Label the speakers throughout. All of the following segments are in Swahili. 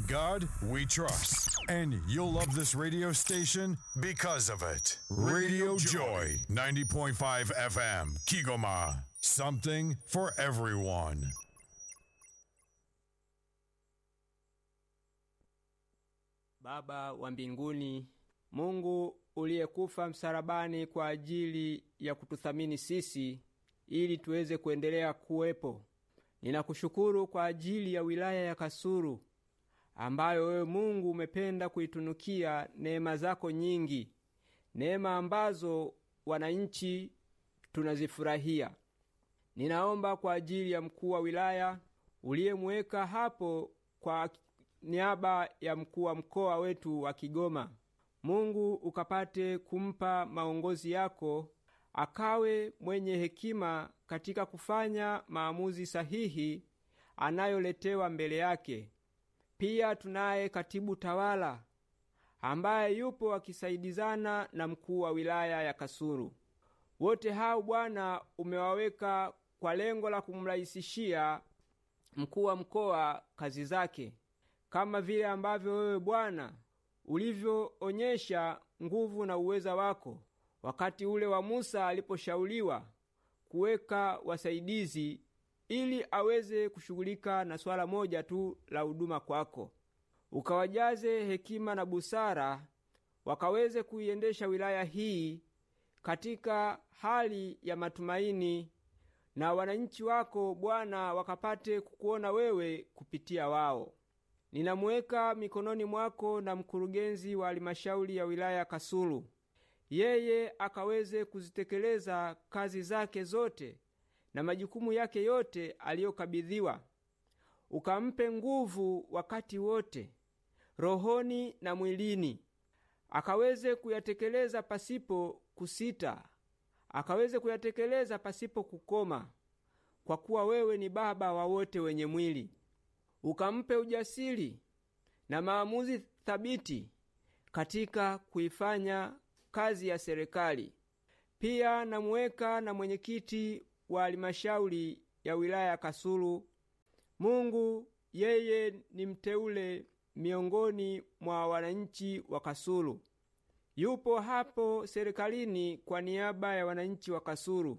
Speaker 1: God we trust. And you'll love this radio station because of it. Radio Joy, 90.5 FM, Kigoma. Something for everyone.
Speaker 2: Baba wa mbinguni, Mungu uliyekufa msalabani kwa ajili ya kututhamini sisi ili tuweze kuendelea kuwepo. Ninakushukuru kwa ajili ya wilaya ya Kasulu ambayo wewe Mungu umependa kuitunukia neema zako nyingi, neema ambazo wananchi tunazifurahia. Ninaomba kwa ajili ya mkuu wa wilaya uliyemweka hapo kwa niaba ya mkuu wa mkoa wetu wa Kigoma. Mungu ukapate kumpa maongozi yako, akawe mwenye hekima katika kufanya maamuzi sahihi anayoletewa mbele yake. Pia tunaye katibu tawala ambaye yupo akisaidizana na mkuu wa wilaya ya Kasulu. Wote hao Bwana umewaweka kwa lengo la kumrahisishia mkuu wa mkoa kazi zake, kama vile ambavyo wewe Bwana ulivyoonyesha nguvu na uweza wako wakati ule wa Musa aliposhauriwa kuweka wasaidizi ili aweze kushughulika na swala moja tu la huduma kwako. Ukawajaze hekima na busara, wakaweze kuiendesha wilaya hii katika hali ya matumaini, na wananchi wako Bwana wakapate kukuona wewe kupitia wao. Ninamuweka mikononi mwako na mkurugenzi wa halmashauri ya wilaya Kasulu, yeye akaweze kuzitekeleza kazi zake zote na majukumu yake yote aliyokabidhiwa. Ukampe nguvu wakati wote, rohoni na mwilini, akaweze kuyatekeleza pasipo kusita, akaweze kuyatekeleza pasipo kukoma, kwa kuwa wewe ni Baba wa wote wenye mwili. Ukampe ujasiri na maamuzi thabiti katika kuifanya kazi ya serikali. Pia namuweka na mwenyekiti wa halmashauri ya wilaya ya Kasulu. Mungu, yeye ni mteule miongoni mwa wananchi wa Kasulu, yupo hapo serikalini kwa niaba ya wananchi wa Kasulu.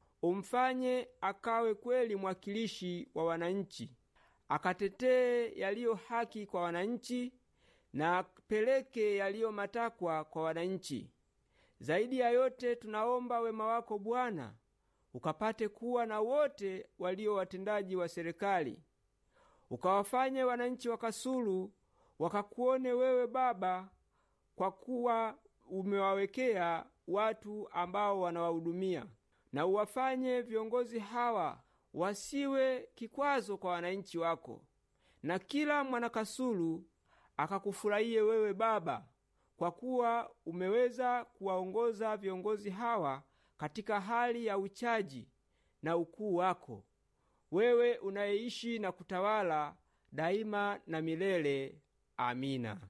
Speaker 2: Umfanye akawe kweli mwakilishi wa wananchi, akatetee yaliyo haki kwa wananchi na apeleke yaliyo matakwa kwa wananchi. Zaidi ya yote, tunaomba wema wako Bwana ukapate kuwa na wote walio watendaji wa serikali, ukawafanye wananchi wa Kasulu wakakuone wewe Baba, kwa kuwa umewawekea watu ambao wanawahudumia, na uwafanye viongozi hawa wasiwe kikwazo kwa wananchi wako, na kila mwanakasulu akakufurahiye wewe Baba, kwa kuwa umeweza kuwaongoza viongozi hawa katika hali ya uchaji na ukuu wako, wewe unayeishi na kutawala daima na milele. Amina.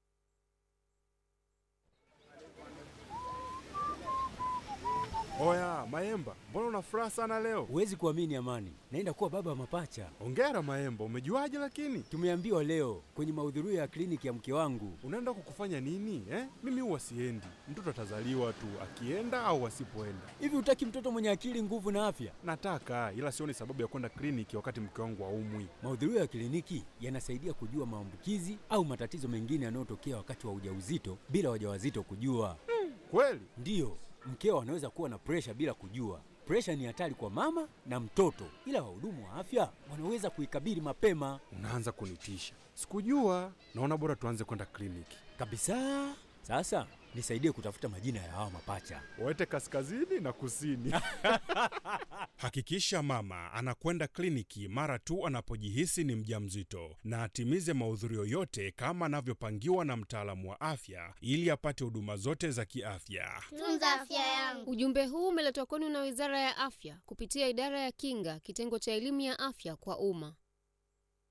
Speaker 3: Oya Maemba, mbona una furaha sana leo?
Speaker 4: Huwezi kuamini Amani, naenda kuwa baba wa mapacha.
Speaker 3: Ongera Maemba, umejuaje? Lakini
Speaker 4: tumeambiwa leo kwenye mahudhurio ya kliniki ya mke wangu.
Speaker 3: Unaenda kukufanya nini eh? Mimi huwa siendi, mtoto atazaliwa tu akienda au asipoenda.
Speaker 4: Hivi utaki mtoto mwenye akili, nguvu na afya?
Speaker 3: Nataka, ila sioni sababu ya kwenda kliniki wakati mke wangu haumwi.
Speaker 4: Mahudhurio ya kliniki yanasaidia kujua maambukizi au matatizo mengine yanayotokea wakati wa ujauzito bila wajawazito kujua.
Speaker 3: Hmm, kweli?
Speaker 4: Ndiyo, mkeo anaweza kuwa na presha bila kujua. Presha ni hatari kwa mama na mtoto, ila wahudumu wa afya wanaweza kuikabili mapema.
Speaker 3: Unaanza kunitisha, sikujua. Naona bora tuanze kwenda kliniki
Speaker 4: kabisa. Sasa nisaidie kutafuta majina ya hawa mapacha,
Speaker 3: waete kaskazini na kusini.
Speaker 5: Hakikisha mama anakwenda kliniki mara tu anapojihisi ni mjamzito na atimize mahudhurio yote kama anavyopangiwa na mtaalamu wa afya ili apate huduma zote za kiafya.
Speaker 6: Tunza afya yangu.
Speaker 7: Ujumbe huu umeletwa kwenu na Wizara ya Afya kupitia Idara ya Kinga, kitengo cha elimu ya afya kwa umma.